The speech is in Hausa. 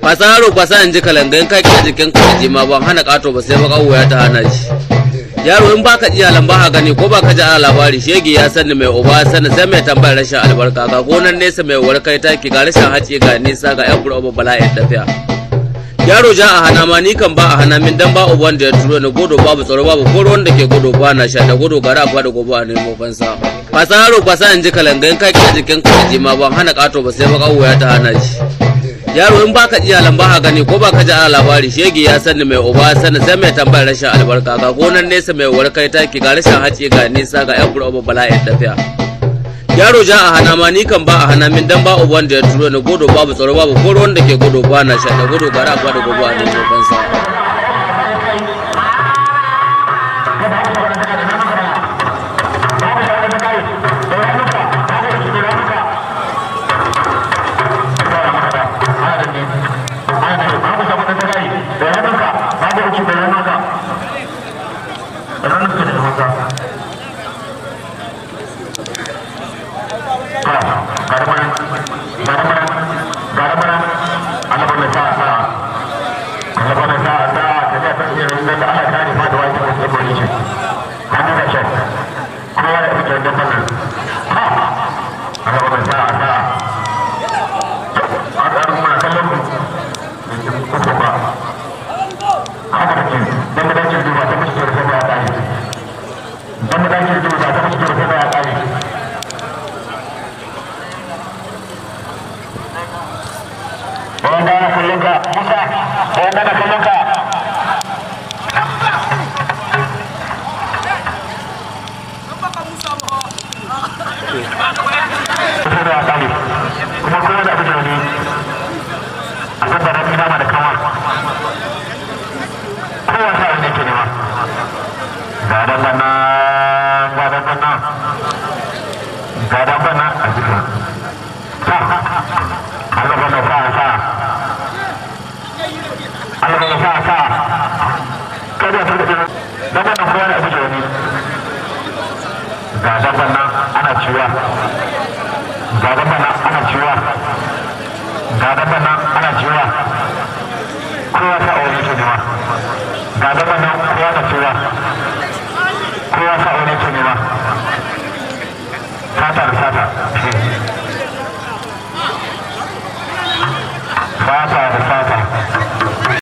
kwasa yaro kwasa in ji kalangayin kaki a jikin kaji ma ban hana kato ba sai baka wuya ta hana shi yaro in baka ji alan ba gani ko baka ji ana labari shege ya sani mai uba sani sai mai tambayar rashin albarka ga gonan nesa mai warkai taki ga rashin haci ga nisa ga yan bura bala'in tafiya yaro ja a hana ma ni kan ba a hana min dan ba uban da ya turo ni godo babu tsaro babu ko ruwan da ke godo ba na sha da godo gara ba da gobe a nemo fansa kwasa yaro kwasa in ji kalangayin kaki a jikin kaji ma ban hana kato ba sai baka wuya ta hana shi yaro in baka ji alan ba gani ko baka ji ana labari shege ya sani mai uba sani sai mai tambayar rashin albarka ga gonan nesa mai warkai taki ga rashin haci ga nisa ga yan bura bala'in tafiya yaro ja a hana ma ni kan ba a hana min dan ba uban da ya turo ni godo babu tsaro babu ko ruwan da ke godo ba na sha da godo gara ba da gobe a nemo fansa ga gaba nan kowa da